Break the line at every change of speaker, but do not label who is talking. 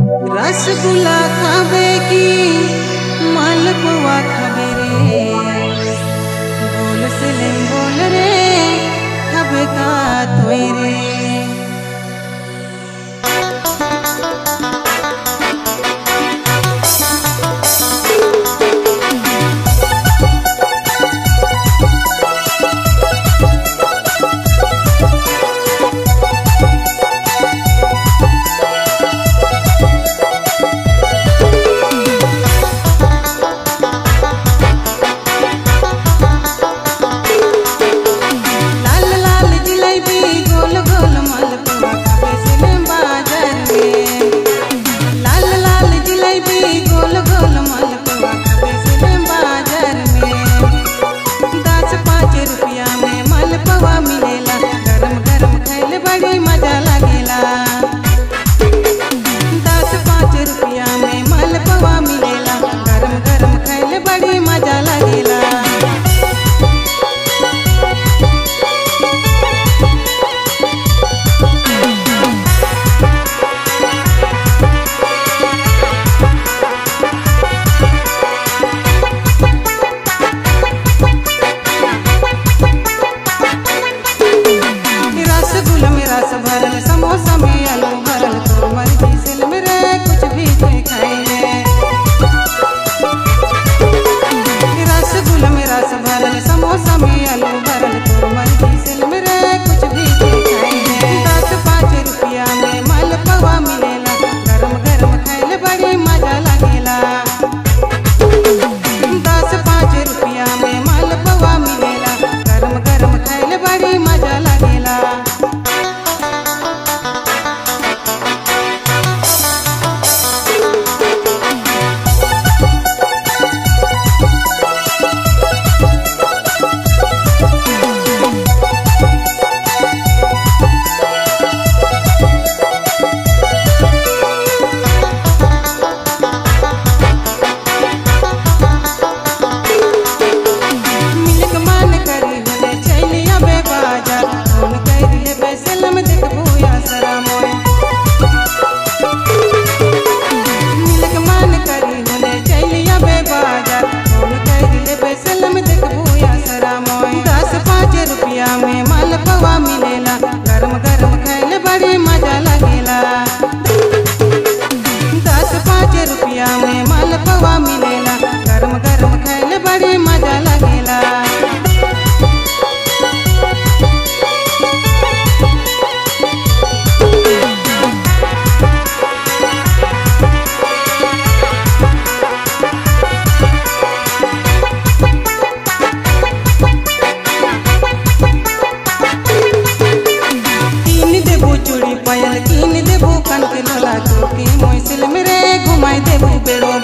रसगुल्ला खाबे की मालपुआ खाबे रे बोल सिलिम बोल रे खाबे का तोय रे लाल लाल जिलेबी गोल गोल मालपुआ खाबे सिलिम बाजार में लाल लाल जिलेबी गोल गोल मालपुआ खाबे सिलिम बाजार में दस पाँच रुपया में मालपुआ मिलेला गरम गरम खाइले बड़ी मजा लगेला दस पाँच रुपया में मालपुआ मिलेला गरम गरम खाइले बड़ी मजा लगेला रसगुल्ला में रस भरल समोसा में आलू भरल तो मर्जी सिल में रे कुछ भी कोई खाई ले रसगुल्ला में रस भरल समोसा में आलू भरल तो मर्जी सिल में रे कुछ भी कोई खाई ले दस पाँच रुपया में मालपुआ मिलेला गरम गरम खाइले बड़ी मजा लगेला दस पाँच रुपया में मालपुआ मिलेला गरम गरम खाइले बड़ी मजा लगेला मिलक मान करी होले चली अबे बाजार फोन कर ले बैसल में देखबू या सरा मोय मिलक मान करी होले चली अबे बाजार फोन कर ले बैसल में देखबू या सरा मोय दस पाँच रुपया में मालपुआ मिलेला गरम गरम खाइले बड़ी मजा लगेला दस पाँच रुपया में मालपुआ मिलेला गरम गरम खाइले बड़ी मजा लगेला कीन देबू चूड़ी पायल कीन देबू कनक लोला चौकी मोइसिल में रे घुमाई देबू बेड़ो